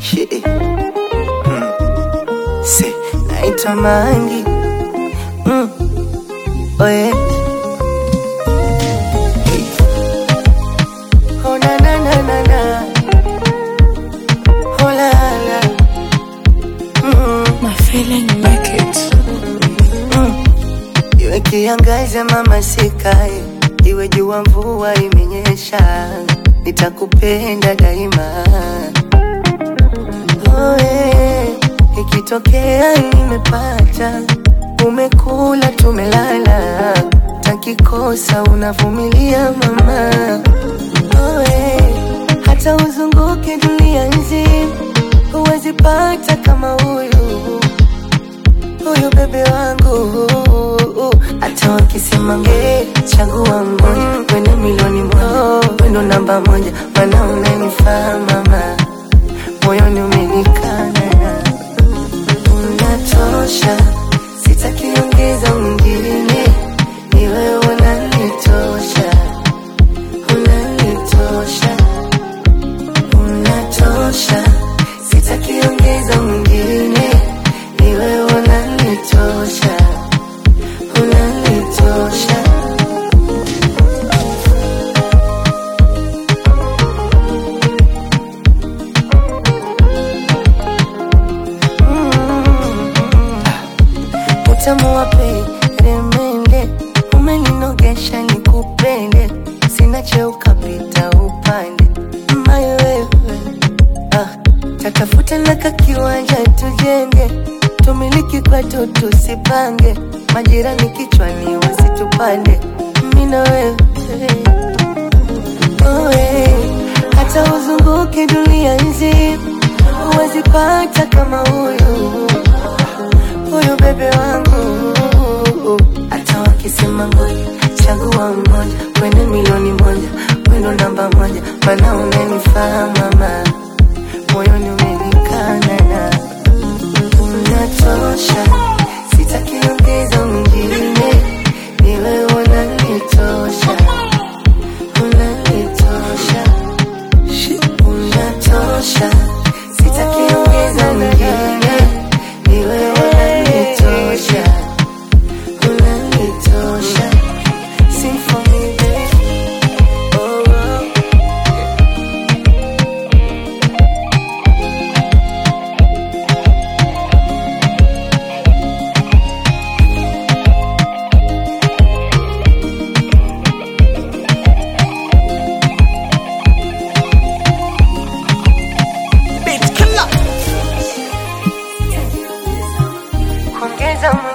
Shit. Mm. Se, naitwa Mangi. Mm. Oh yeah. Hey. Oh na na na na na. Oh la la. Mm. My feeling make it. Mm. Iwe kiangaza mama sikae, iwe jua mvua imenyesha, nitakupenda daima. Oh, eh, ikitokea nimepata, umekula tumelala, takikosa unavumilia mama. Oh, eh, hata uzunguke dunia nzima, huwezi pata kama huyu huyu bebe wangu hata wakisema nge chagua mmoja wene milioni moja wendo namba moja mana unanifaa mama moyoni umenikana unatosha sitakiongeza mwingine ni wewe unanitosha unanitosha unatosha sitakiongeza mwingine ni wewe unanitosha unanitosha utamu wa peremende umeninogesha nikupende sina cheo kapita upande mayo wewe ah, tatafuta na kakiwanja tujenge tumiliki kwetu tusipange majirani kichwani wasitupande mina wewe Oe, hata uzunguke dunia nzima huwezi pata kama huyu huyu bebe wangu hata wakisema ngoja chagua mmoja wene milioni moja wendo namba moja mana unanifaa mama moyoni umenikana na unatosha sitakiongeza mwingine ni wewe unanitosha unanitosha unatosha sitakiongeza mwingine ni wewe unanitosha unanitosha Sing for me, baby. Oh, oh. Beat killer. Kuongeza